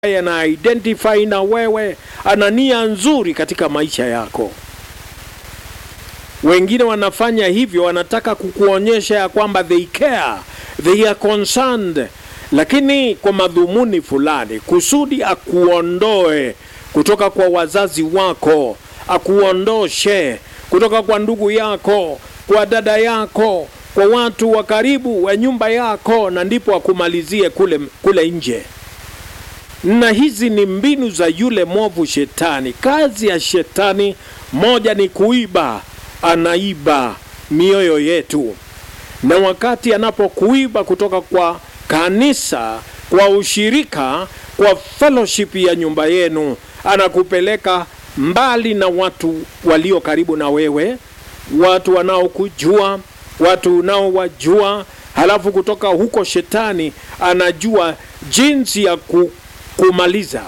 ana identify na wewe, ana nia nzuri katika maisha yako. Wengine wanafanya hivyo, wanataka kukuonyesha ya kwamba they care, they are concerned, lakini kwa madhumuni fulani, kusudi akuondoe kutoka kwa wazazi wako, akuondoshe kutoka kwa ndugu yako, kwa dada yako, kwa watu wa karibu wa nyumba yako, na ndipo akumalizie kule, kule nje na hizi ni mbinu za yule mwovu Shetani. Kazi ya Shetani moja ni kuiba, anaiba mioyo yetu, na wakati anapokuiba kutoka kwa kanisa, kwa ushirika, kwa fellowship ya nyumba yenu, anakupeleka mbali na watu walio karibu na wewe, watu wanaokujua, watu unaowajua. Halafu kutoka huko Shetani anajua jinsi ya ku kumaliza.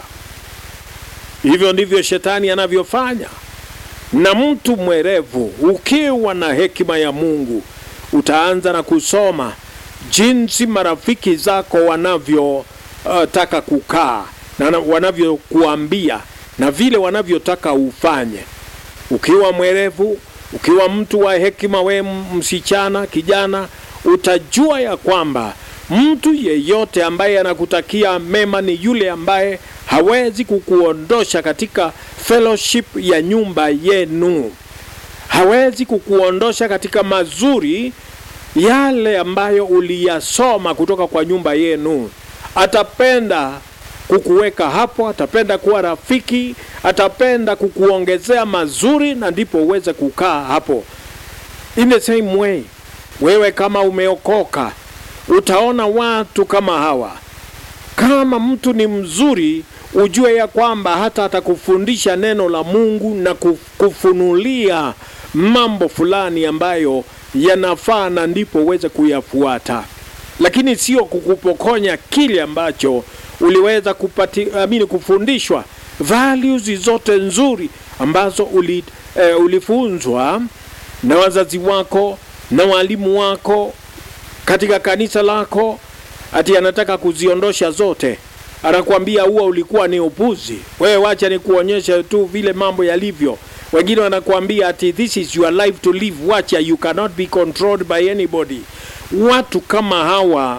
Hivyo ndivyo shetani anavyofanya. Na mtu mwerevu, ukiwa na hekima ya Mungu, utaanza na kusoma jinsi marafiki zako wanavyotaka uh, kukaa na wanavyokuambia na vile wanavyotaka ufanye. Ukiwa mwerevu, ukiwa mtu wa hekima, we msichana, kijana, utajua ya kwamba mtu yeyote ambaye anakutakia mema ni yule ambaye hawezi kukuondosha katika fellowship ya nyumba yenu, hawezi kukuondosha katika mazuri yale ambayo uliyasoma kutoka kwa nyumba yenu. Atapenda kukuweka hapo, atapenda kuwa rafiki, atapenda kukuongezea mazuri, na ndipo uweze kukaa hapo. In the same way, wewe kama umeokoka utaona watu kama hawa. Kama mtu ni mzuri, ujue ya kwamba hata atakufundisha neno la Mungu na kufunulia mambo fulani ambayo yanafaa, na ndipo uweze kuyafuata, lakini sio kukupokonya kile ambacho uliweza kupati, amini, kufundishwa values zote nzuri ambazo uli, eh, ulifunzwa na wazazi wako na walimu wako katika kanisa lako, ati anataka kuziondosha zote. Anakuambia huwa ulikuwa ni upuzi, wewe wacha ni kuonyesha tu vile mambo yalivyo. Wengine wanakuambia ati this is your life to live, wacha, you cannot be controlled by anybody. Watu kama hawa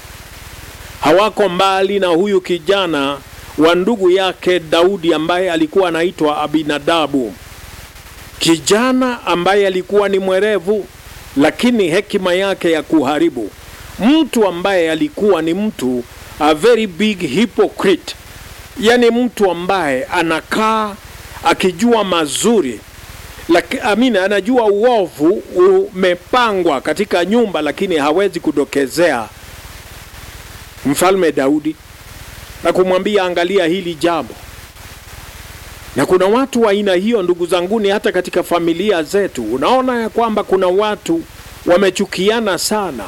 hawako mbali na huyu kijana wa ndugu yake Daudi ambaye alikuwa anaitwa Abinadabu, kijana ambaye alikuwa ni mwerevu lakini hekima yake ya kuharibu, mtu ambaye alikuwa ni mtu a very big hypocrite, yani mtu ambaye anakaa akijua mazuri laki, amina, anajua uovu umepangwa katika nyumba, lakini hawezi kudokezea mfalme Daudi na kumwambia angalia hili jambo. Na kuna watu wa aina hiyo, ndugu zanguni, hata katika familia zetu unaona ya kwamba kuna watu wamechukiana sana,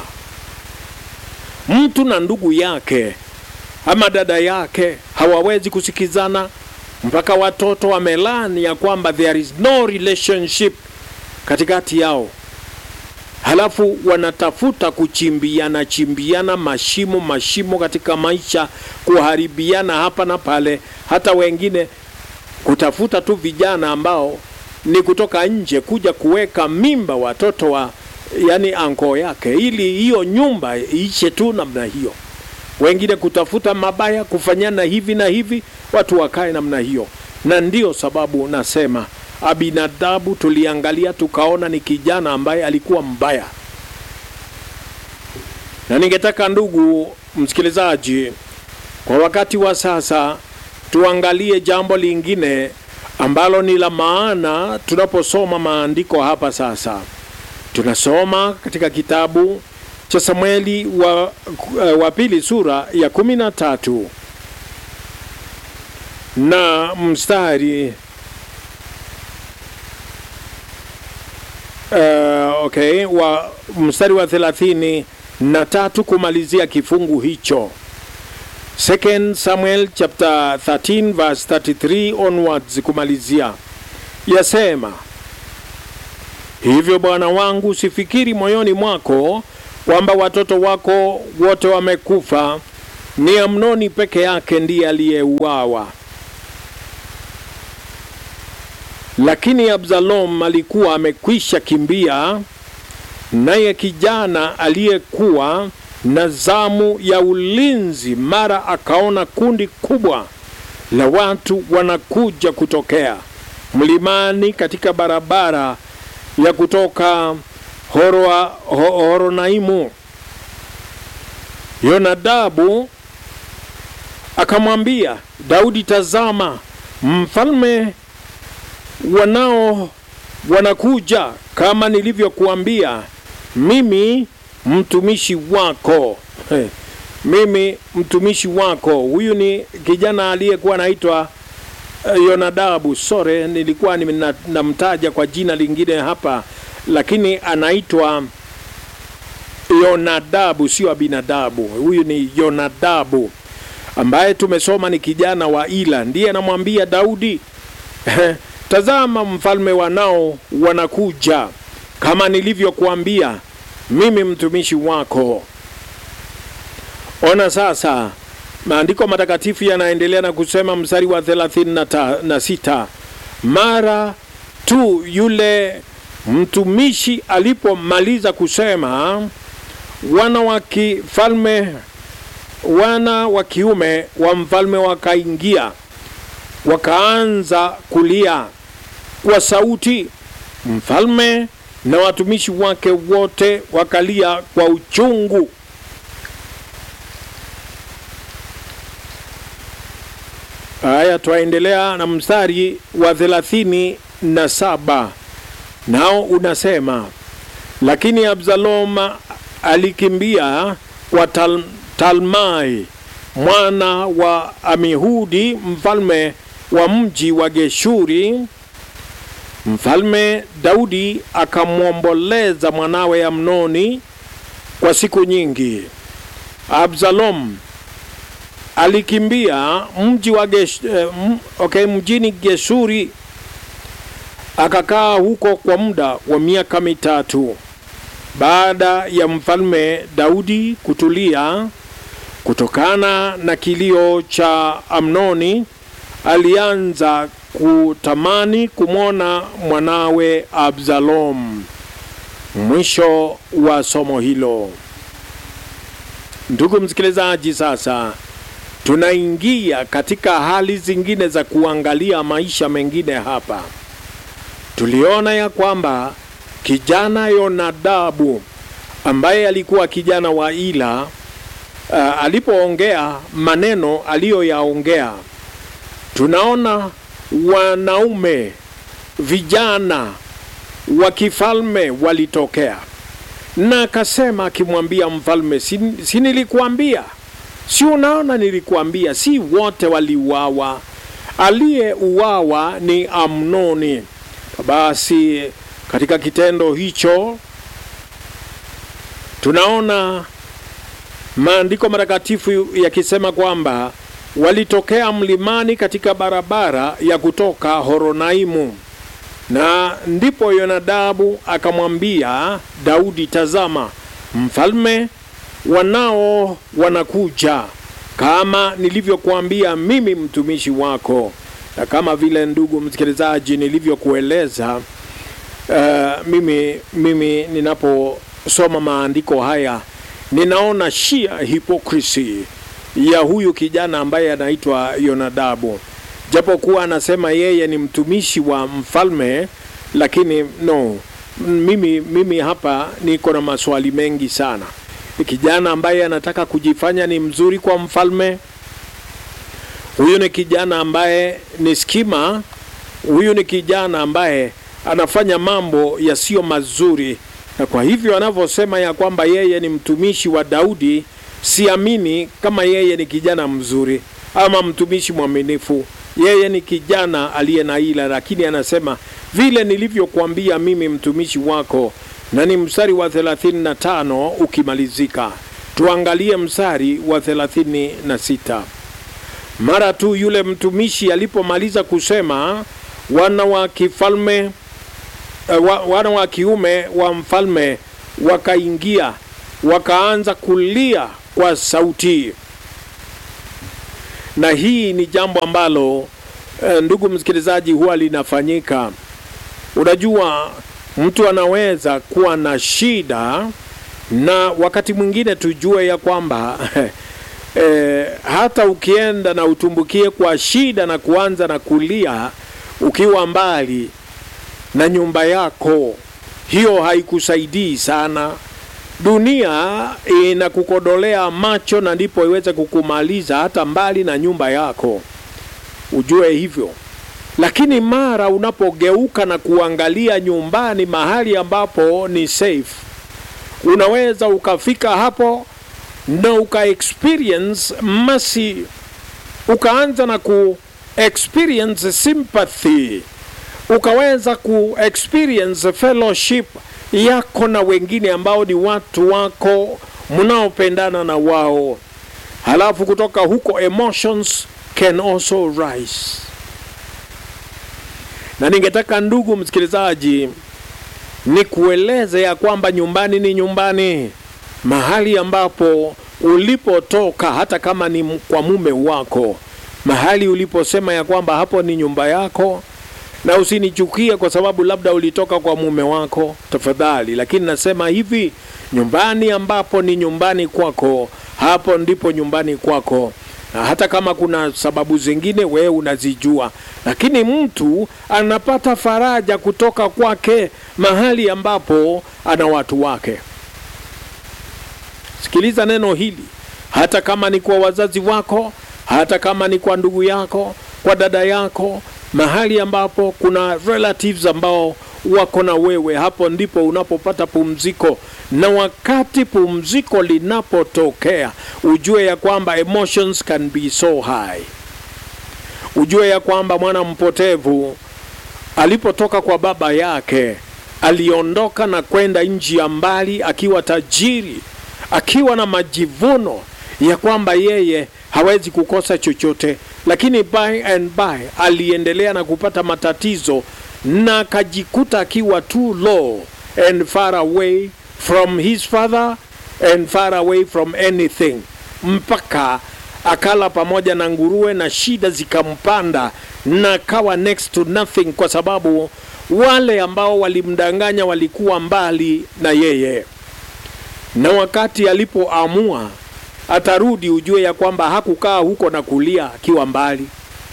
mtu na ndugu yake ama dada yake hawawezi kusikizana, mpaka watoto wamelani ya kwamba there is no relationship katikati yao, halafu wanatafuta kuchimbiana chimbiana mashimo mashimo katika maisha, kuharibiana hapa na pale, hata wengine kutafuta tu vijana ambao ni kutoka nje kuja kuweka mimba watoto wa yani anko yake, ili hiyo nyumba iishe tu namna hiyo. Wengine kutafuta mabaya, kufanyana hivi na hivi, watu wakae namna hiyo. Na ndiyo sababu nasema Abinadabu tuliangalia tukaona ni kijana ambaye alikuwa mbaya, na ningetaka ndugu msikilizaji, kwa wakati wa sasa tuangalie jambo lingine ambalo ni la maana tunaposoma maandiko hapa. Sasa tunasoma katika kitabu cha Samueli wa, uh, wa pili sura ya kumi na tatu na mstari uh, okay, wa mstari wa thelathini na tatu kumalizia kifungu hicho. Second Samuel chapter 13 verse 33 onwards kumalizia, yasema hivyo, bwana wangu, usifikiri moyoni mwako kwamba watoto wako wote wamekufa ni Amnoni peke yake ndiye aliyeuawa, lakini Absalom alikuwa amekwisha kimbia, naye kijana aliyekuwa na zamu ya ulinzi mara akaona kundi kubwa la watu wanakuja kutokea mlimani katika barabara ya kutoka Horoa, Ho- Horonaimu. Yonadabu akamwambia Daudi, tazama, mfalme wanao wanakuja kama nilivyokuambia mimi mtumishi wako. He, mimi mtumishi wako. Huyu ni kijana aliyekuwa anaitwa eh, Yonadabu. Sore, nilikuwa nina- namtaja kwa jina lingine hapa, lakini anaitwa Yonadabu, sio Abinadabu. Huyu ni Yonadabu ambaye tumesoma ni kijana wa Ila, ndiye anamwambia Daudi, tazama mfalme wanao wanakuja kama nilivyokuambia mimi mtumishi wako. Ona sasa, maandiko matakatifu yanaendelea na kusema mstari wa thelathini na ta- na sita mara tu yule mtumishi alipomaliza kusema, wana wa kifalme wana wa kiume wa mfalme wakaingia wakaanza kulia kwa sauti. Mfalme na watumishi wake wote wakalia kwa uchungu. Haya, twaendelea na mstari wa thelathini na saba nao unasema, lakini Absalom alikimbia kwa Tal Talmai mwana wa Amihudi mfalme wa mji wa Geshuri. Mfalme Daudi akamwomboleza mwanawe Amnoni kwa siku nyingi. Absalom alikimbia mji wa Gesh, eh, m- okay, mjini Geshuri akakaa huko kwa muda wa miaka mitatu. Baada ya mfalme Daudi kutulia kutokana na kilio cha Amnoni, alianza kutamani kumwona mwanawe Absalom. Mwisho wa somo hilo. Ndugu msikilizaji, sasa tunaingia katika hali zingine za kuangalia maisha mengine hapa. Tuliona ya kwamba kijana Yonadabu ambaye alikuwa kijana wa Ila uh, alipoongea maneno aliyoyaongea, tunaona wanaume vijana wa kifalme walitokea na akasema akimwambia mfalme, si, si nilikuambia? Si unaona nilikuambia? Si wote waliuawa, aliyeuawa ni Amnoni. Basi katika kitendo hicho tunaona maandiko matakatifu yakisema kwamba walitokea mlimani katika barabara ya kutoka Horonaimu, na ndipo Yonadabu akamwambia Daudi, tazama, mfalme wanao wanakuja kama nilivyokuambia mimi mtumishi wako. Na kama vile ndugu msikilizaji nilivyokueleza, uh, mimi, mimi ninaposoma maandiko haya ninaona shia hypocrisy ya huyu kijana ambaye anaitwa Yonadabu, japokuwa anasema yeye ni mtumishi wa mfalme, lakini no, mimi, mimi hapa niko na maswali mengi sana. Ni kijana ambaye anataka kujifanya ni mzuri kwa mfalme. Huyu ni kijana ambaye ni skima. Huyu ni kijana ambaye anafanya mambo yasiyo mazuri, na kwa hivyo anavyosema ya kwamba yeye ni mtumishi wa Daudi, siamini kama yeye ni kijana mzuri ama mtumishi mwaminifu. Yeye ni kijana aliye na ila, lakini anasema vile nilivyokuambia mimi mtumishi wako, na ni mstari wa 35 ukimalizika. Tuangalie mstari wa 36. Mara tu yule mtumishi alipomaliza kusema, wana wa kifalme uh, wa, wana wa kiume wa mfalme wakaingia wakaanza kulia kwa sauti. na hii ni jambo ambalo eh, ndugu msikilizaji, huwa linafanyika. Unajua, mtu anaweza kuwa na shida na wakati mwingine tujue ya kwamba eh, hata ukienda na utumbukie kwa shida na kuanza na kulia ukiwa mbali na nyumba yako, hiyo haikusaidii sana. Dunia inakukodolea macho na ndipo iweze kukumaliza hata mbali na nyumba yako, ujue hivyo. Lakini mara unapogeuka na kuangalia nyumbani, mahali ambapo ni safe, unaweza ukafika hapo na uka experience mercy, ukaanza na ku experience sympathy, ukaweza ku experience fellowship yako na wengine ambao ni watu wako mnaopendana na wao, halafu kutoka huko emotions can also rise. Na ningetaka ndugu msikilizaji, ni kueleze ya kwamba nyumbani ni nyumbani, mahali ambapo ulipotoka, hata kama ni kwa mume wako, mahali uliposema ya kwamba hapo ni nyumba yako na usinichukie kwa sababu labda ulitoka kwa mume wako, tafadhali. Lakini nasema hivi, nyumbani ambapo ni nyumbani kwako, hapo ndipo nyumbani kwako, na hata kama kuna sababu zingine wewe unazijua, lakini mtu anapata faraja kutoka kwake mahali ambapo ana watu wake. Sikiliza neno hili, hata kama ni kwa wazazi wako, hata kama ni kwa ndugu yako, kwa dada yako mahali ambapo kuna relatives ambao wako na wewe, hapo ndipo unapopata pumziko. Na wakati pumziko linapotokea, ujue ya kwamba emotions can be so high. Ujue ya kwamba mwana mpotevu alipotoka kwa baba yake aliondoka na kwenda nchi ya mbali akiwa tajiri, akiwa na majivuno ya kwamba yeye hawezi kukosa chochote, lakini by and by aliendelea na kupata matatizo na akajikuta akiwa too low and far away from his father and far away from anything, mpaka akala pamoja na nguruwe na shida zikampanda na akawa next to nothing, kwa sababu wale ambao walimdanganya walikuwa mbali na yeye, na wakati alipoamua atarudi ujue ya kwamba hakukaa huko na kulia akiwa mbali.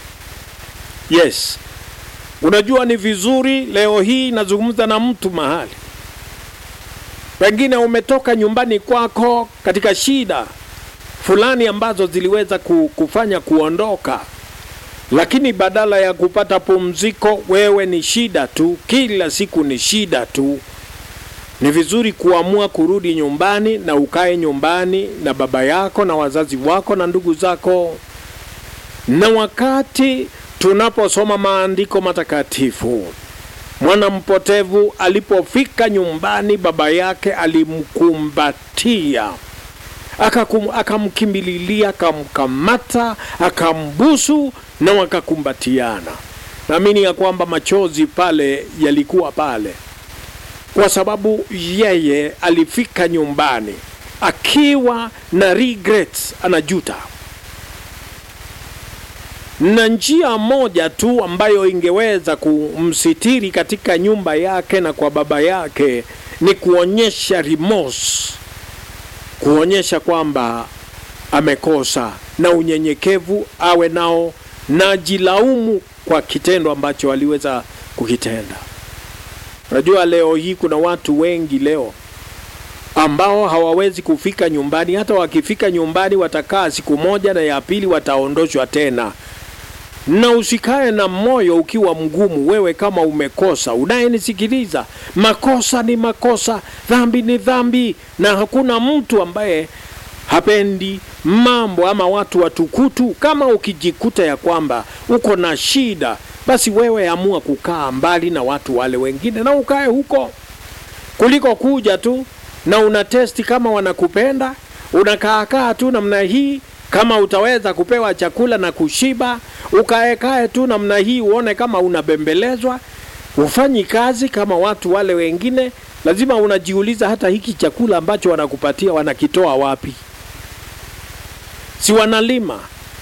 Yes, unajua ni vizuri. Leo hii nazungumza na mtu mahali, pengine umetoka nyumbani kwako katika shida fulani ambazo ziliweza kufanya kuondoka, lakini badala ya kupata pumziko, wewe ni shida tu, kila siku ni shida tu. Ni vizuri kuamua kurudi nyumbani na ukae nyumbani na baba yako na wazazi wako na ndugu zako. Na wakati tunaposoma maandiko matakatifu, mwana mpotevu alipofika nyumbani, baba yake alimkumbatia, akamkimbililia, akamkamata, akambusu na wakakumbatiana. Naamini ya kwamba machozi pale yalikuwa pale kwa sababu yeye alifika nyumbani akiwa na regrets, anajuta. Na njia moja tu ambayo ingeweza kumsitiri katika nyumba yake na kwa baba yake ni kuonyesha remorse, kuonyesha kwamba amekosa, na unyenyekevu awe nao, na jilaumu kwa kitendo ambacho aliweza kukitenda. Unajua, leo hii kuna watu wengi leo ambao hawawezi kufika nyumbani. Hata wakifika nyumbani watakaa siku moja na ya pili wataondoshwa tena. Na usikae na moyo ukiwa mgumu, wewe kama umekosa, unayenisikiliza, makosa ni makosa, dhambi ni dhambi, na hakuna mtu ambaye hapendi mambo ama watu watukutu. Kama ukijikuta ya kwamba uko na shida basi wewe amua kukaa mbali na watu wale wengine na ukae huko, kuliko kuja tu na una testi kama wanakupenda, unakaakaa tu namna hii. Kama utaweza kupewa chakula na kushiba, ukaekae tu namna hii, uone kama unabembelezwa, ufanyi kazi kama watu wale wengine. Lazima unajiuliza, hata hiki chakula ambacho wanakupatia wanakitoa wapi? Si wanalima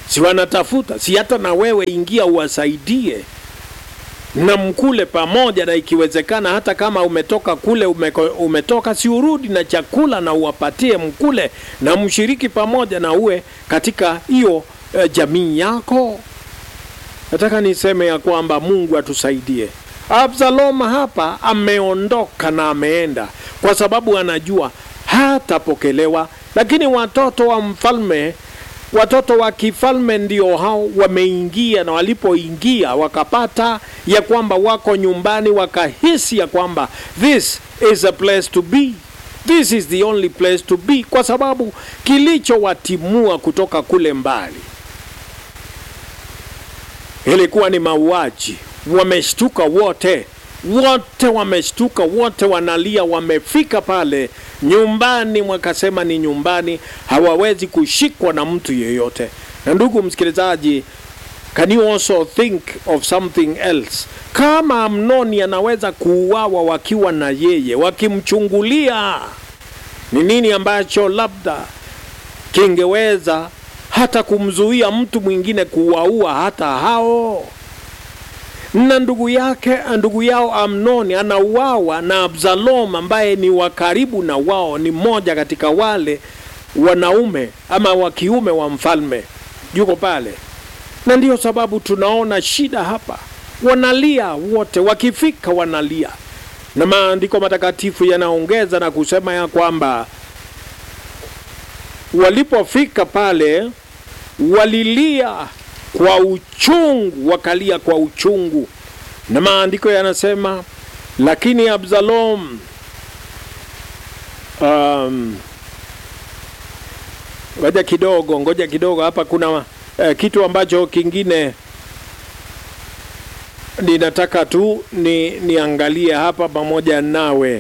si wanatafuta, si hata na wewe ingia uwasaidie na mkule pamoja, na ikiwezekana hata kama umetoka kule umeko, umetoka si urudi na chakula na uwapatie mkule na mshiriki pamoja na uwe katika hiyo eh, jamii yako. Nataka niseme ya kwamba Mungu atusaidie. Absalom hapa ameondoka na ameenda kwa sababu anajua hatapokelewa, lakini watoto wa mfalme watoto wa kifalme ndio hao wameingia, na walipoingia wakapata ya kwamba wako nyumbani, wakahisi ya kwamba this is a place to be, this is the only place to be, kwa sababu kilichowatimua kutoka kule mbali ilikuwa ni mauaji. Wameshtuka wote, wote wameshtuka, wote wanalia. Wamefika pale nyumbani, wakasema ni nyumbani, hawawezi kushikwa na mtu yeyote. Na ndugu msikilizaji, can you also think of something else? Kama Amnoni anaweza kuuawa wakiwa na yeye, wakimchungulia, ni nini ambacho labda kingeweza hata kumzuia mtu mwingine kuwaua hata hao. Na ndugu yake ndugu yao Amnoni anauawa na Absalom ambaye ni wa karibu na wao, ni mmoja katika wale wanaume ama wa kiume wa mfalme, yuko pale, na ndiyo sababu tunaona shida hapa. Wanalia wote, wakifika wanalia, na maandiko matakatifu yanaongeza na kusema ya kwamba walipofika pale walilia kwa uchungu, wakalia kwa uchungu, na maandiko yanasema lakini Absalom um, ngoja kidogo, ngoja kidogo, hapa kuna uh, kitu ambacho kingine ninataka tu ni niangalie hapa pamoja nawe.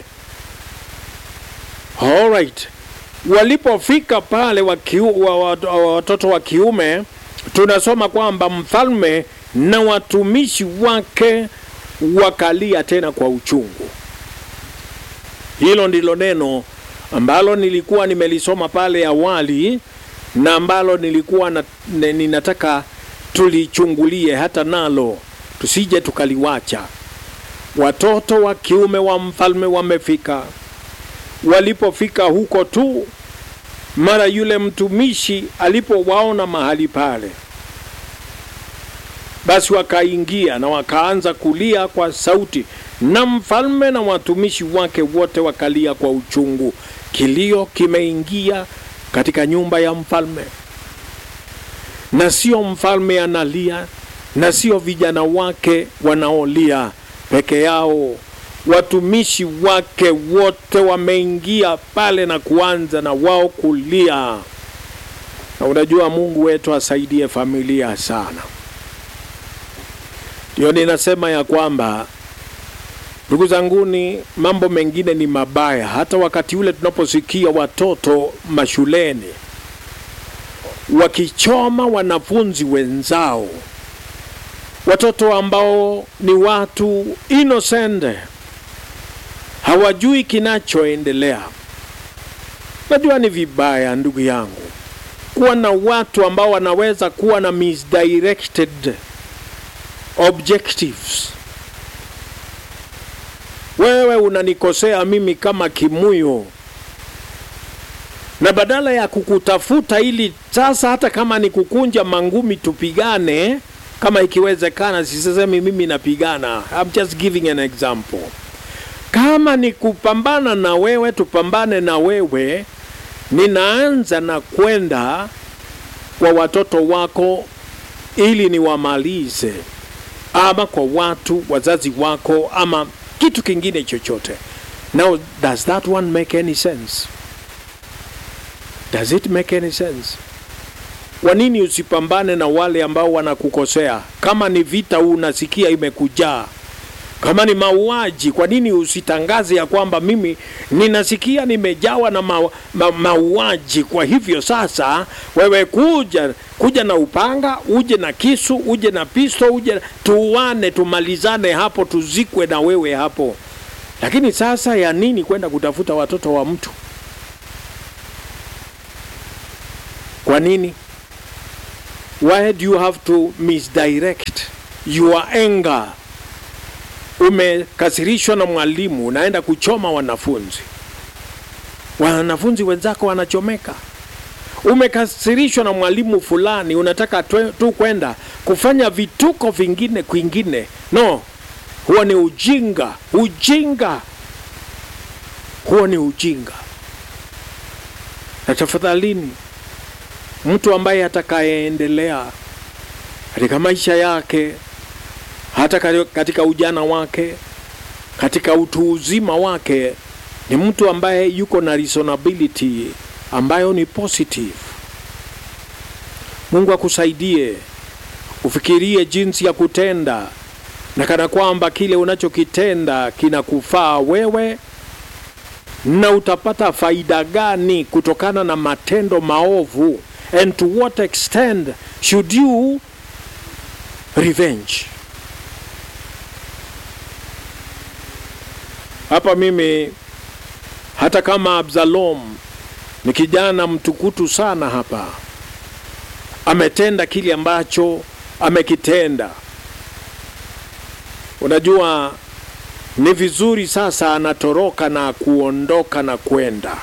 All right walipofika pale wakiu, wa, wa, wa, watoto wa kiume tunasoma kwamba mfalme na watumishi wake wakalia tena kwa uchungu. Hilo ndilo neno ambalo nilikuwa nimelisoma pale awali na ambalo nilikuwa na, ninataka tulichungulie hata nalo tusije tukaliwacha. Watoto wa kiume wa mfalme wamefika walipofika huko tu, mara yule mtumishi alipowaona mahali pale, basi wakaingia na wakaanza kulia kwa sauti, na mfalme na watumishi wake wote wakalia kwa uchungu. Kilio kimeingia katika nyumba ya mfalme, na sio mfalme analia, na sio vijana wake wanaolia peke yao watumishi wake wote wameingia pale na kuanza na wao kulia. Na unajua Mungu wetu asaidie familia sana. Ndio ninasema ya kwamba ndugu zanguni, mambo mengine ni mabaya. Hata wakati ule tunaposikia watoto mashuleni wakichoma wanafunzi wenzao, watoto ambao ni watu innocent hawajui kinachoendelea. Najua ni vibaya, ndugu yangu, kuwa na watu ambao wanaweza kuwa na misdirected objectives. Wewe unanikosea mimi kama Kimuyo, na badala ya kukutafuta ili sasa, hata kama ni kukunja mangumi tupigane, kama ikiwezekana. Sisemi mimi napigana, I'm just giving an example kama ni kupambana na wewe, tupambane na wewe. Ninaanza na kwenda kwa watoto wako ili niwamalize, ama kwa watu wazazi wako, ama kitu kingine chochote. Now, does that one make any sense? Does it make any sense? Kwa nini usipambane na wale ambao wanakukosea? Kama ni vita unasikia imekujaa kama ni mauaji, kwa nini usitangaze ya kwamba mimi ninasikia nimejawa na ma, ma, mauaji? Kwa hivyo sasa, wewe kuja kuja na upanga, uje na kisu, uje na pisto, uje tuwane, tumalizane hapo, tuzikwe na wewe hapo. Lakini sasa ya nini kwenda kutafuta watoto wa mtu? Kwa nini Why do you have to misdirect your anger? Umekasirishwa na mwalimu, unaenda kuchoma wanafunzi, wanafunzi wenzako wanachomeka. Umekasirishwa na mwalimu fulani, unataka tu, tu kwenda kufanya vituko vingine kwingine. No, huo ni ujinga, ujinga, huo ni ujinga. Na tafadhalini, mtu ambaye atakayeendelea katika maisha yake, hata katika ujana wake, katika utu uzima wake, ni mtu ambaye yuko na reasonability ambayo ni positive. Mungu akusaidie ufikirie jinsi ya kutenda na kana kwamba kile unachokitenda kinakufaa wewe, na utapata faida gani kutokana na matendo maovu, and to what extent should you revenge. Hapa mimi hata kama Absalom ni kijana mtukutu sana, hapa ametenda kile ambacho amekitenda. Unajua, ni vizuri sasa anatoroka na kuondoka na kwenda,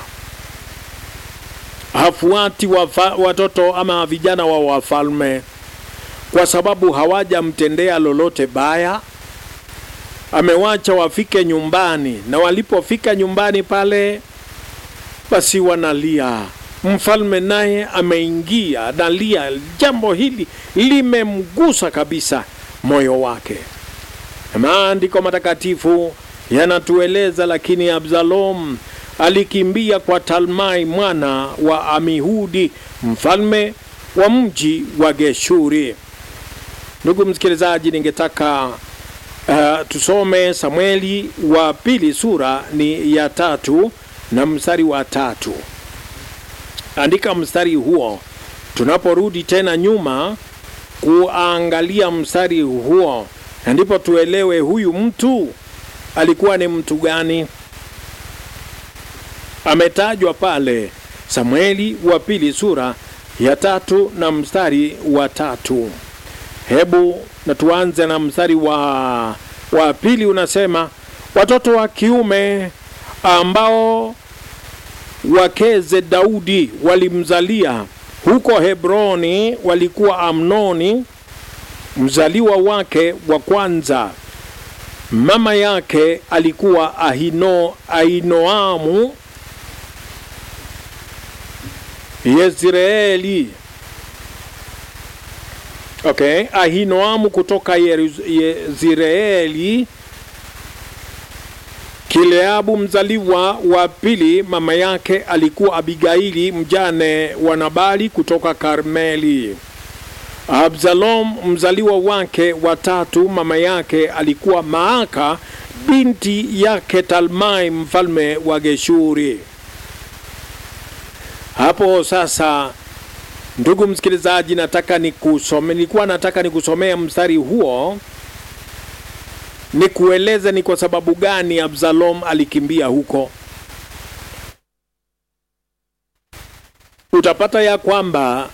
hafuati wafa, watoto ama vijana wa wafalme kwa sababu hawajamtendea lolote baya. Amewacha wafike nyumbani, na walipofika nyumbani pale, basi wanalia. Mfalme naye ameingia analia. Jambo hili limemgusa kabisa moyo wake. Maandiko matakatifu yanatueleza, lakini Absalom alikimbia kwa Talmai mwana wa Amihudi, mfalme wa mji wa Geshuri. Ndugu msikilizaji, ningetaka uh, tusome Samueli wa pili sura ni ya tatu na mstari wa tatu. Andika mstari huo, tunaporudi tena nyuma kuangalia mstari huo, na ndipo tuelewe huyu mtu alikuwa ni mtu gani. Ametajwa pale Samueli wa pili sura ya tatu na mstari wa tatu. Hebu na tuanze na mstari wa, wa pili unasema, watoto wa kiume ambao wakeze Daudi walimzalia huko Hebroni walikuwa Amnoni mzaliwa wake wa kwanza. Mama yake alikuwa Ahino, Ahinoamu Yezreeli. Okay, Ahinoamu kutoka Yezreeli. Kileabu mzaliwa wa pili, mama yake alikuwa Abigaili mjane wa Nabali kutoka Karmeli. Absalom mzaliwa wake wa tatu, mama yake alikuwa Maaka binti yake Talmai mfalme wa Geshuri. Hapo sasa, ndugu msikilizaji, nataka nikusome, nilikuwa nataka nikusomea mstari huo nikueleze ni kwa sababu gani Absalom alikimbia huko. Utapata ya kwamba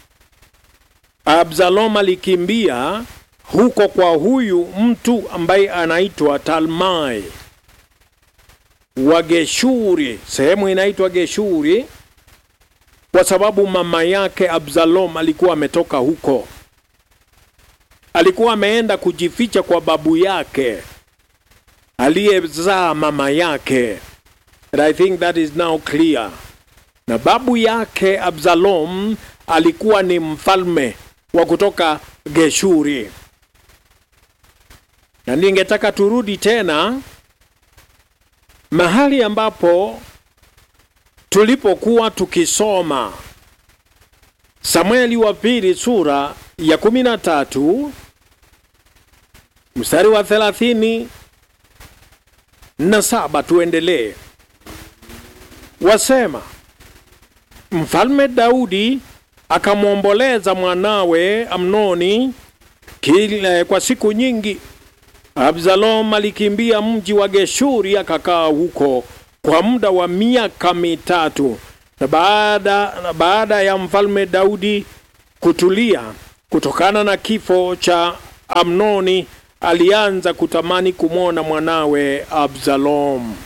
Absalom alikimbia huko kwa huyu mtu ambaye anaitwa Talmai wa Geshuri, sehemu inaitwa Geshuri, kwa sababu mama yake Absalom alikuwa ametoka huko alikuwa ameenda kujificha kwa babu yake aliyezaa mama yake. And I think that is now clear. Na babu yake Absalom alikuwa ni mfalme wa kutoka Geshuri. Na ningetaka turudi tena mahali ambapo tulipokuwa tukisoma Samueli wa pili sura ya kumi na tatu mstari wa thelathini na saba. Tuendelee. Wasema, mfalme Daudi akamwomboleza mwanawe Amnoni kile kwa siku nyingi. Absalom alikimbia mji wa Geshuri akakaa huko kwa muda wa miaka mitatu, na baada, na baada ya mfalme Daudi kutulia kutokana na kifo cha Amnoni alianza kutamani kumwona mwanawe Absalom.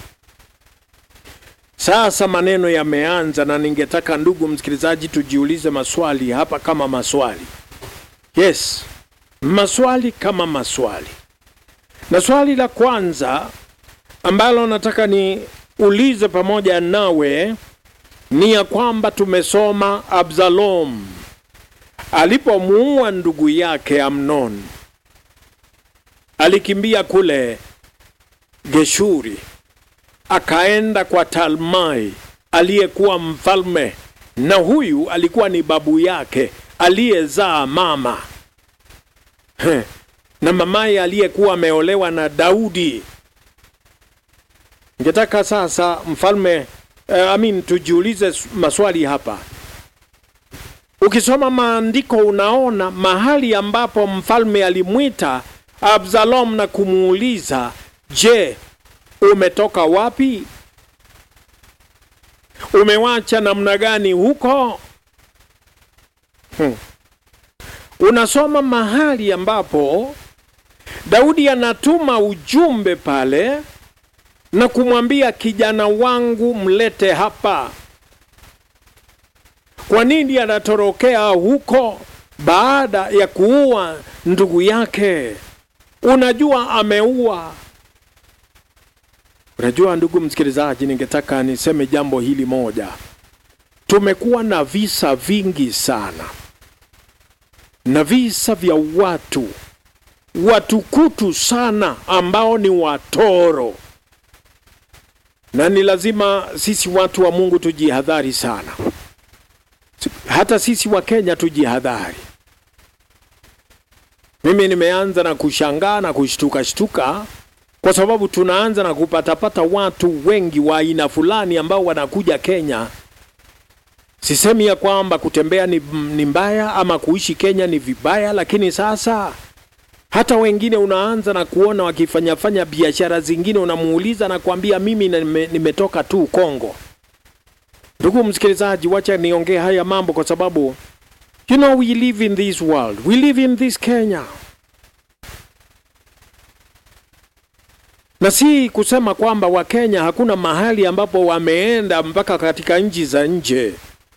Sasa maneno yameanza, na ningetaka ndugu msikilizaji, tujiulize maswali hapa kama maswali. Yes, maswali kama maswali. Na swali la kwanza ambalo nataka niulize pamoja nawe ni ya kwamba tumesoma Absalom alipomuua ndugu yake Amnon alikimbia kule Geshuri akaenda kwa Talmai aliyekuwa mfalme, na huyu alikuwa ni babu yake aliyezaa mama Heh. na mamaye aliyekuwa ameolewa na Daudi. Ningetaka sasa mfalme eh, I mean, tujiulize maswali hapa. Ukisoma maandiko unaona mahali ambapo mfalme alimwita Absalom na kumuuliza, je, umetoka wapi? Umewacha namna gani huko? Hmm. Unasoma mahali ambapo Daudi anatuma ujumbe pale na kumwambia kijana wangu mlete hapa. Kwa nini anatorokea huko baada ya kuua ndugu yake? Unajua ameua. Unajua ndugu msikilizaji, ningetaka niseme jambo hili moja. Tumekuwa na visa vingi sana, na visa vya watu watukutu sana ambao ni watoro, na ni lazima sisi watu wa Mungu tujihadhari sana, hata sisi wa Kenya tujihadhari. Mimi nimeanza na kushangaa na kushtuka shtuka kwa sababu tunaanza na kupatapata watu wengi wa aina fulani ambao wanakuja Kenya. Sisemi ya kwamba kutembea ni, ni mbaya ama kuishi Kenya ni vibaya, lakini sasa hata wengine unaanza na kuona wakifanyafanya biashara zingine, unamuuliza na kuambia mimi nime, nimetoka tu Kongo. Ndugu msikilizaji, wacha niongee haya mambo kwa sababu you know we live in this world, we live in this Kenya na si kusema kwamba Wakenya hakuna mahali ambapo wameenda mpaka katika nchi za nje.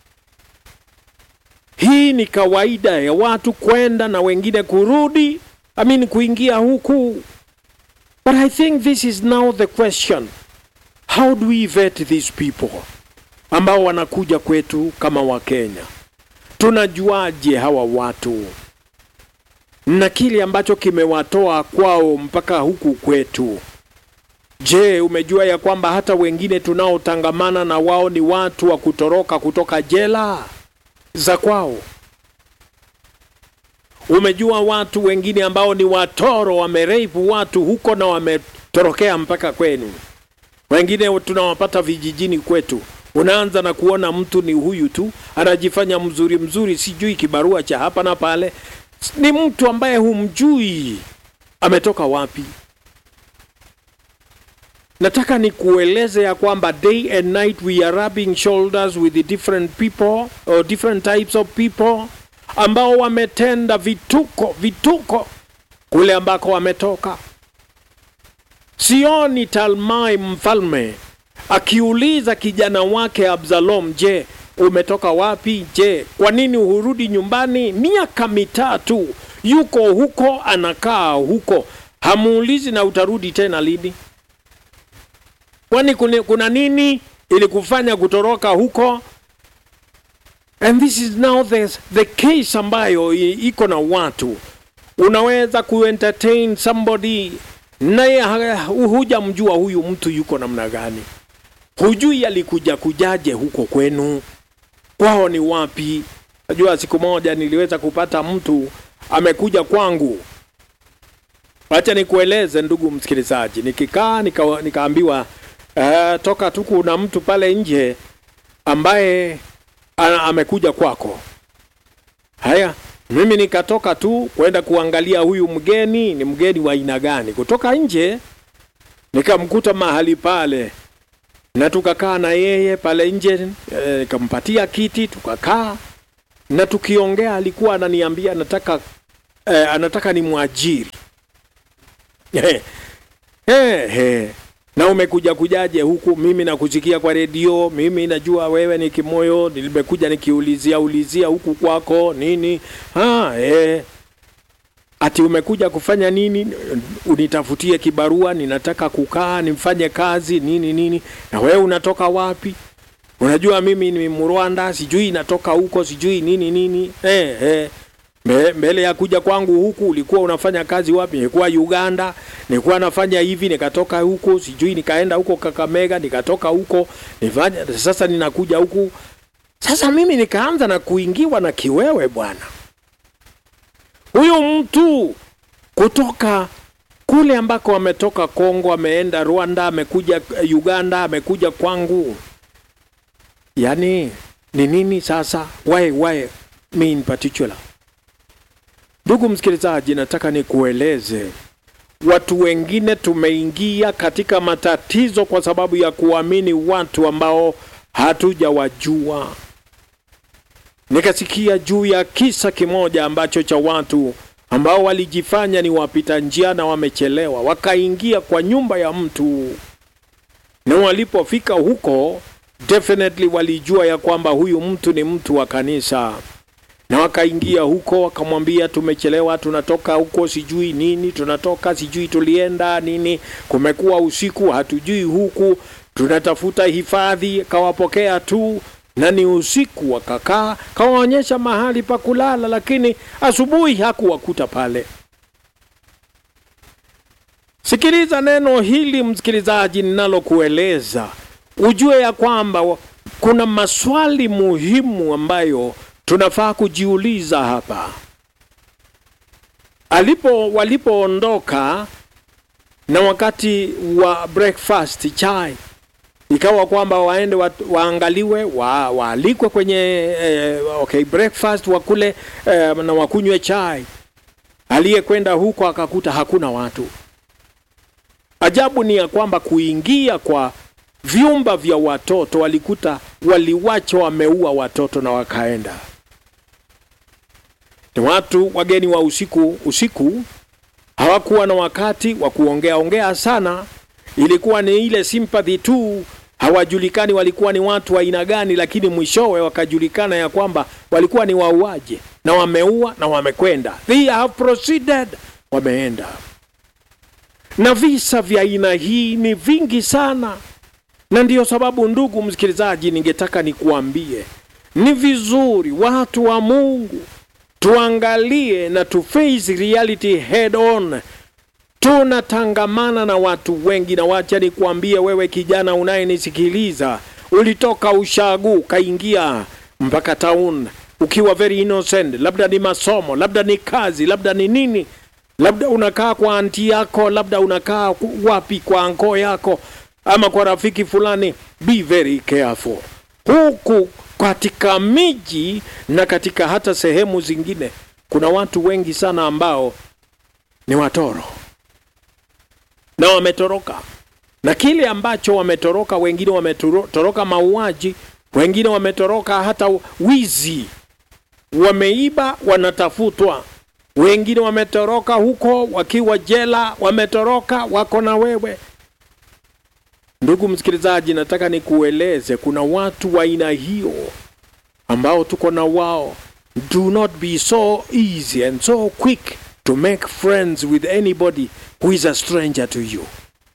Hii ni kawaida ya watu kwenda na wengine kurudi, I mean kuingia huku. But I think this is now the question. How do we vet these people ambao wanakuja kwetu kama Wakenya? Tunajuaje hawa watu na kile ambacho kimewatoa kwao mpaka huku kwetu? Je, umejua ya kwamba hata wengine tunaotangamana na wao ni watu wa kutoroka kutoka jela za kwao? Umejua watu wengine ambao ni watoro wamereipu watu huko na wametorokea mpaka kwenu. Wengine tunawapata vijijini kwetu, unaanza na kuona mtu ni huyu tu, anajifanya mzuri mzuri, sijui kibarua cha hapa na pale, ni mtu ambaye humjui ametoka wapi. Nataka nikueleze ya kwamba day and night we are rubbing shoulders with the different people or different types of people ambao wametenda vituko vituko kule ambako wametoka. Sioni Talmai mfalme akiuliza kijana wake Absalom, je, umetoka wapi? Je, kwa nini hurudi nyumbani? Miaka mitatu yuko huko, anakaa huko, hamuulizi na utarudi tena lini? Kwani kuna, kuna nini ili kufanya kutoroka huko? And this is now the, the case ambayo iko na watu, unaweza kuentertain somebody naye hujamjua huyu mtu yuko namna gani, hujui alikuja kujaje huko kwenu, kwao ni wapi. Najua siku moja niliweza kupata mtu amekuja kwangu. Wacha nikueleze ndugu msikilizaji, nikikaa nika, nikaambiwa Uh, toka tu kuna mtu pale nje ambaye ana, amekuja kwako. Haya, mimi nikatoka tu kwenda kuangalia huyu mgeni ni mgeni wa aina gani. Kutoka nje nikamkuta mahali pale na tukakaa na yeye pale nje, nikampatia e, kiti tukakaa, na tukiongea alikuwa ananiambia anataka eh, anataka ni mwajiri eh, eh, eh. na umekuja kujaje huku mimi nakusikia kwa redio mimi najua wewe ni kimoyo nimekuja nikiulizia ulizia huku kwako nini ha, eh. ati umekuja kufanya nini unitafutie kibarua ninataka kukaa nimfanye kazi nini nini na wewe unatoka wapi unajua mimi ni mrwanda sijui natoka huko sijui nini nini eh, eh. Mbe- mbele ya kuja kwangu huku ulikuwa unafanya kazi wapi nilikuwa uganda nilikuwa nafanya hivi nikatoka huko sijui nikaenda huko kakamega nikatoka huko nifanya sasa ninakuja huku sasa mimi nikaanza na kuingiwa na kiwewe bwana huyu mtu kutoka kule ambako ametoka Kongo, ameenda Rwanda, amekuja eh, Uganda, amekuja kwangu. Yani ni nini sasa? Why, why me in particular? Ndugu msikilizaji, nataka nikueleze, watu wengine tumeingia katika matatizo kwa sababu ya kuamini watu ambao hatujawajua. Nikasikia juu ya kisa kimoja ambacho cha watu ambao walijifanya ni wapita njia na wamechelewa, wakaingia kwa nyumba ya mtu, na walipofika huko definitely walijua ya kwamba huyu mtu ni mtu wa kanisa, na wakaingia huko, wakamwambia tumechelewa, tunatoka huko sijui nini, tunatoka sijui tulienda nini, kumekuwa usiku, hatujui huku, tunatafuta hifadhi. Kawapokea tu na ni usiku, wakakaa, kawaonyesha mahali pa kulala, lakini asubuhi hakuwakuta pale. Sikiliza neno hili msikilizaji, ninalokueleza ujue ya kwamba wa- kuna maswali muhimu ambayo tunafaa kujiuliza hapa. Alipo walipoondoka na wakati wa breakfast chai ikawa kwamba waende wa, waangaliwe wa, waalikwe kwenye eh, okay, breakfast wakule eh, na wakunywe chai. Aliyekwenda huko akakuta hakuna watu. Ajabu ni ya kwamba kuingia kwa vyumba vya watoto walikuta waliwacha wameua watoto na wakaenda. Ni watu wageni wa usiku usiku, hawakuwa na wakati wa kuongea ongea sana, ilikuwa ni ile sympathy tu. Hawajulikani walikuwa ni watu wa aina gani, lakini mwishowe wakajulikana ya kwamba walikuwa ni wauaji na wameua na wamekwenda, they have proceeded, wameenda. Na visa vya aina hii ni vingi sana, na ndiyo sababu, ndugu msikilizaji, ningetaka nikuambie ni vizuri watu wa Mungu tuangalie na tu face reality head on. Tunatangamana na watu wengi, na wacha nikuambie wewe kijana unayenisikiliza, ulitoka ushagu ukaingia mpaka town ukiwa very innocent, labda ni masomo, labda ni kazi, labda ni nini, labda unakaa kwa anti yako, labda unakaa ku- wapi kwa anko yako, ama kwa rafiki fulani. Be very careful huku katika miji na katika hata sehemu zingine, kuna watu wengi sana ambao ni watoro na wametoroka, na kile ambacho wametoroka, wengine wametoroka mauaji, wengine wametoroka hata wizi, wameiba, wanatafutwa. Wengine wametoroka huko wakiwa jela, wametoroka, wako na wewe. Ndugu msikilizaji, nataka nikueleze kuna watu wa aina hiyo ambao tuko na wao. Do not be so easy and so quick to make friends with anybody who is a stranger to you.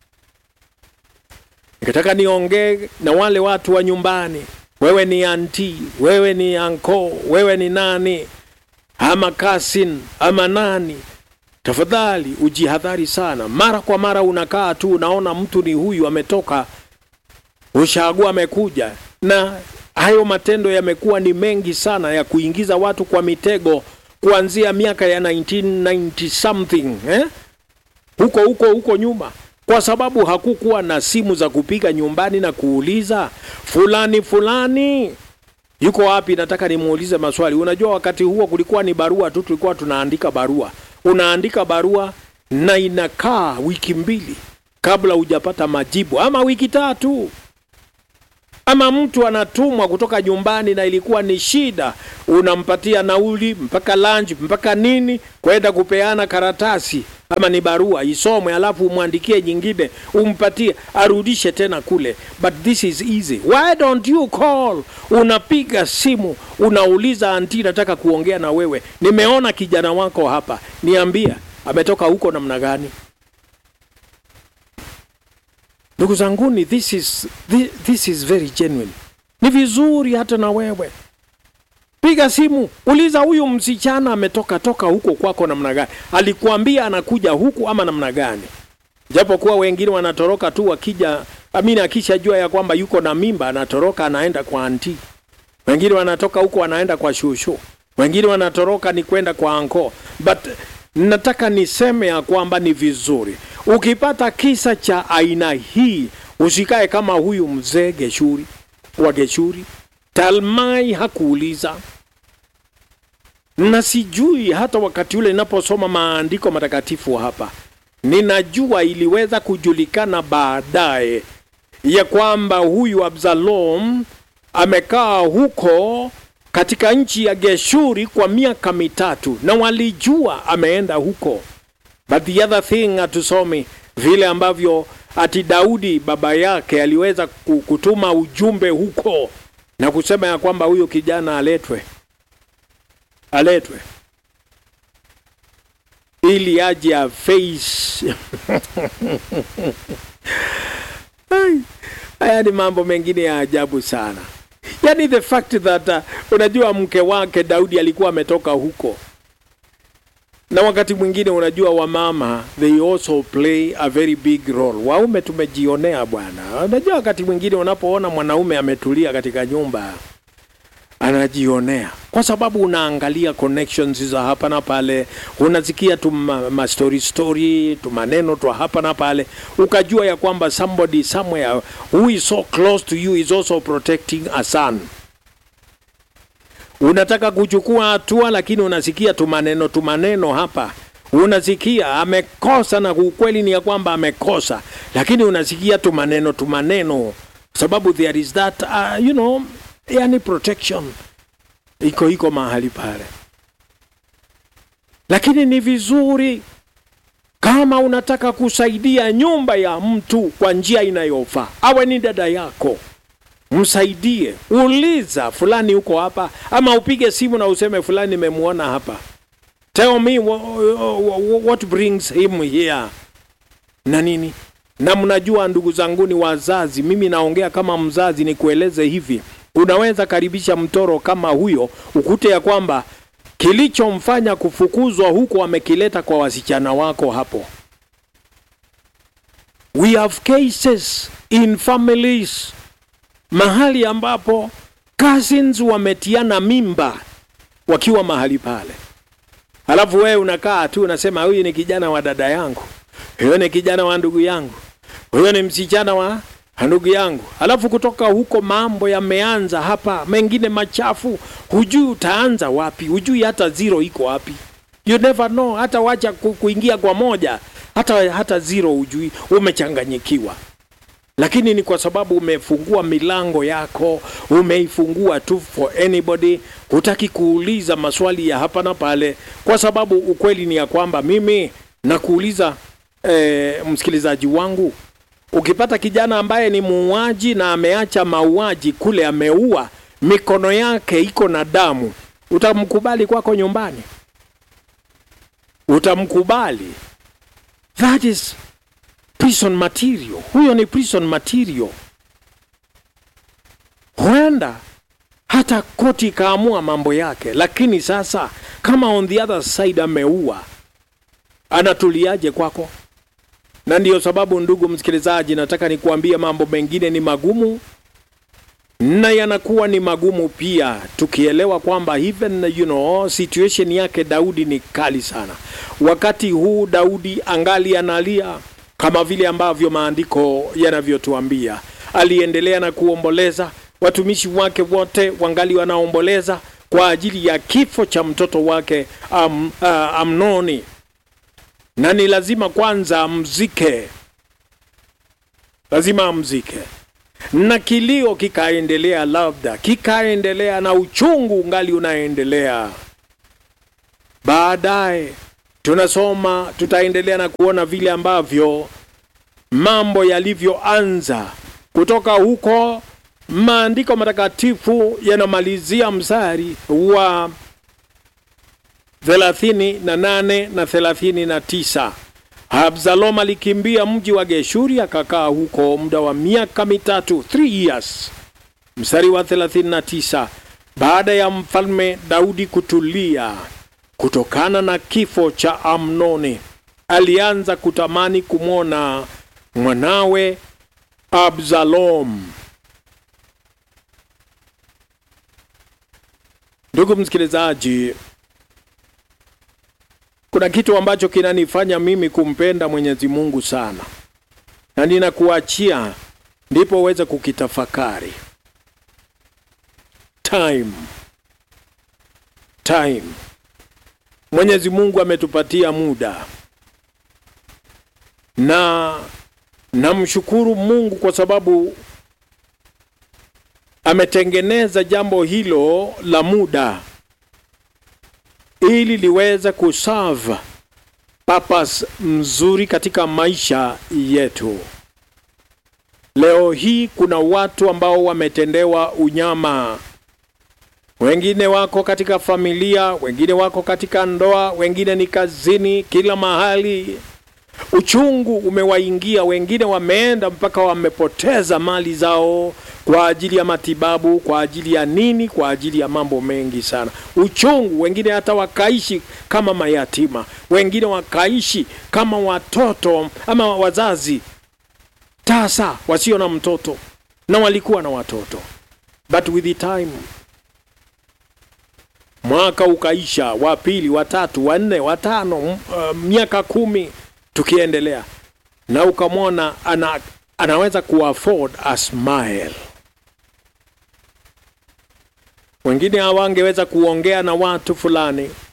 Nikataka niongee na wale watu wa nyumbani. Wewe ni anti, wewe ni anko, wewe ni nani ama cousin ama nani, tafadhali ujihadhari sana. Mara kwa mara unakaa tu unaona mtu ni huyu ametoka ushagu amekuja, na hayo matendo yamekuwa ni mengi sana ya kuingiza watu kwa mitego kuanzia miaka ya 1990 something eh? huko huko huko nyuma, kwa sababu hakukuwa na simu za kupiga nyumbani na kuuliza fulani fulani yuko wapi, nataka nimuulize maswali. Unajua, wakati huo kulikuwa ni barua tu, tulikuwa tunaandika barua. Unaandika barua na inakaa wiki mbili kabla hujapata majibu, ama wiki tatu. ama mtu anatumwa kutoka nyumbani na ilikuwa ni shida, unampatia nauli mpaka lunch mpaka nini, kwenda kupeana karatasi ama ni barua isomwe, alafu umwandikie nyingine, umpatie arudishe tena kule. But this is easy. Why don't you call? Unapiga simu unauliza, anti, nataka kuongea na wewe, nimeona kijana wako hapa, niambia ametoka huko namna gani? Ndugu zanguni, this is, this, this is very genuine. Ni vizuri hata na wewe piga simu, uliza huyu msichana ametoka toka huko kwako namna gani, alikuambia anakuja huku ama namna gani? Japokuwa wengine wanatoroka tu wakija, amini, akishajua ya kwamba yuko na mimba anatoroka anaenda kwa anti. Wengine wanatoka huko wanaenda kwa shushu, wengine wanatoroka ni kwenda kwa anko. But nataka niseme ya kwamba ni vizuri ukipata kisa cha aina hii, usikae kama huyu mzee Geshuri wa Geshuri. Talmai hakuuliza, na sijui hata wakati ule ninaposoma maandiko matakatifu hapa, ninajua iliweza kujulikana baadaye ya kwamba huyu Absalom amekaa huko katika nchi ya Geshuri kwa miaka mitatu, na walijua ameenda huko. But the other thing hatusomi vile ambavyo ati Daudi baba yake aliweza kutuma ujumbe huko na kusema ya kwamba huyo kijana aletwe, aletwe ili aje a face haya ni mambo mengine ya ajabu sana. Yani the fact that uh, unajua mke wake Daudi alikuwa ametoka huko na wakati mwingine unajua, wamama they also play a very big role. Waume tumejionea bwana. Unajua, wakati mwingine unapoona mwanaume ametulia katika nyumba anajionea, kwa sababu unaangalia connections za hapa na pale, unasikia tu ma story story tu maneno tu hapa na pale, ukajua ya kwamba somebody somewhere who is so close to you is also protecting a son unataka kuchukua hatua, lakini unasikia tumaneno tumaneno hapa, unasikia amekosa, na ukweli ni ya kwamba amekosa, lakini unasikia tumaneno tumaneno, sababu there is that uh, you know, yani protection iko iko mahali pale. Lakini ni vizuri kama unataka kusaidia nyumba ya mtu kwa njia inayofaa, awe ni dada yako msaidie, uliza fulani huko hapa, ama upige simu na useme fulani nimemwona hapa, tell me what brings him here na nini. Na mnajua ndugu zangu, ni wazazi, mimi naongea kama mzazi, nikueleze hivi, unaweza karibisha mtoro kama huyo, ukute ya kwamba kilichomfanya kufukuzwa huko amekileta kwa wasichana wako hapo. We have cases in families mahali ambapo cousins wametiana mimba wakiwa mahali pale, halafu wewe unakaa tu unasema huyu ni kijana wa dada yangu, huyo ni kijana wa ndugu yangu, huyo ni msichana wa ndugu yangu. Halafu kutoka huko mambo yameanza hapa, mengine machafu, hujui utaanza wapi, hujui hata zero iko wapi, you never know. Hata wacha kuingia kwa moja, hata hata zero hujui, umechanganyikiwa lakini ni kwa sababu umefungua milango yako, umeifungua tu for anybody, hutaki kuuliza maswali ya hapa na pale, kwa sababu ukweli ni ya kwamba mimi nakuuliza eh, msikilizaji wangu, ukipata kijana ambaye ni muuaji na ameacha mauaji kule, ameua, mikono yake iko na damu, utamkubali kwako nyumbani? Utamkubali? That is prison material. Huyo ni prison material. Huenda hata koti ikaamua mambo yake, lakini sasa kama on the other side ameua, anatuliaje kwako? Na ndiyo sababu, ndugu msikilizaji, nataka nikuambie mambo mengine ni magumu na yanakuwa ni magumu pia, tukielewa kwamba even you know, situation yake Daudi ni kali sana. Wakati huu Daudi angali analia kama vile ambavyo maandiko yanavyotuambia. Aliendelea na kuomboleza, watumishi wake wote wangali wanaomboleza kwa ajili ya kifo cha mtoto wake am, uh, Amnoni, na ni lazima kwanza amzike, lazima amzike. na kilio kikaendelea, labda kikaendelea na uchungu ungali unaendelea. Baadaye tunasoma, tutaendelea na kuona vile ambavyo mambo yalivyoanza kutoka huko. Maandiko matakatifu yanamalizia mstari wa thelathini na nane na thelathini na tisa. Absalom alikimbia mji wa Geshuri akakaa huko muda wa miaka mitatu, three years. Mstari wa 39, baada ya mfalme Daudi kutulia kutokana na kifo cha Amnoni, alianza kutamani kumwona mwanawe Absalom. Ndugu msikilizaji, kuna kitu ambacho kinanifanya mimi kumpenda Mwenyezi Mungu sana, na ninakuachia ndipo uweze kukitafakari. Time, time. Mwenyezi Mungu ametupatia muda, na namshukuru Mungu kwa sababu ametengeneza jambo hilo la muda ili liweze kuserve purpose mzuri katika maisha yetu. Leo hii kuna watu ambao wametendewa unyama. Wengine wako katika familia, wengine wako katika ndoa, wengine ni kazini, kila mahali uchungu umewaingia. Wengine wameenda mpaka wamepoteza mali zao kwa ajili ya matibabu, kwa ajili ya nini? Kwa ajili ya mambo mengi sana, uchungu. Wengine hata wakaishi kama mayatima, wengine wakaishi kama watoto ama wazazi tasa wasio na mtoto, na walikuwa na watoto, but with the time mwaka ukaisha, wa pili, wa tatu, wa nne, wa tano, uh, miaka kumi tukiendelea, na ukamwona ana, anaweza kuafford a smile. Wengine hawangeweza kuongea na watu fulani,